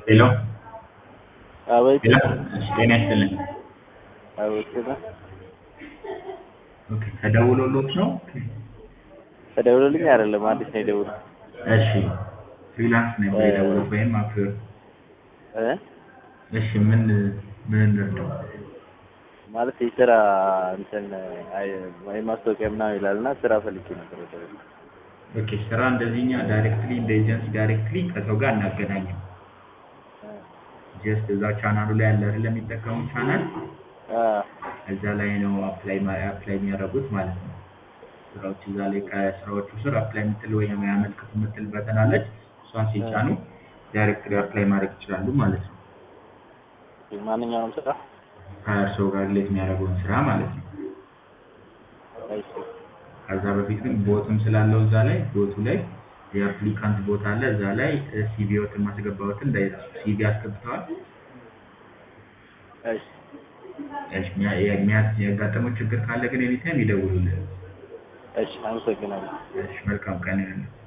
ሄሎ አቤት ሄሎ እሺ ጤና ይስጥልኝ አቤት ነው ኦኬ ተደውሎሎት ነው ተደውሎልኝ አይደለም አዲስ ነው የደውለው እሺ ፍሪላንስ ነው የደውለው ወይም አፕወርክ እ እሺ ምን ምን እንርዳው ማለት የስራ እንትን አይ ወይ ማስታወቂያ ምናምን ይላል እና ስራ ፈልጌ ነበር ወደ ኦኬ ስራ እንደዚህኛ ዳይሬክትሊ እንደ ኤጀንሲ ዳይሬክትሊ ከሰው ጋር እናገናኝም ጀስት እዛ ቻናሉ ላይ ያለ አይደል የሚጠቀሙ ቻናል አ እዛ ላይ ነው አፕላይ አፕላይ የሚያደርጉት ማለት ነው ስራዎች እዛ ላይ ከስራዎቹ ስር አፕላይ የምትል ወይም ያመልክቱ የምትል በተን አለች እሷን ሲጫኑ ዳይሬክትሊ አፕላይ ማድረግ ይችላሉ ማለት ነው ማንኛውንም ስራ ከእርስዎ ጋር ሪሌት የሚያደርገውን ስራ ማለት ነው እሺ ከዛ በፊት ግን ቦትም ስላለው እዛ ላይ ቦቱ ላይ የአፕሊካንት ቦታ አለ እዛ ላይ ሲቪዎትን ማስገባዎትን እንዳይረሱ ሲቪ አስገብተዋል እሺ እሺ የሚያ- ያጋጠመው ችግር ካለ ግን ኤኒታይም ይደውሉልን እሺ አመሰግናለሁ እሺ መልካም ቀን ይሁንልህ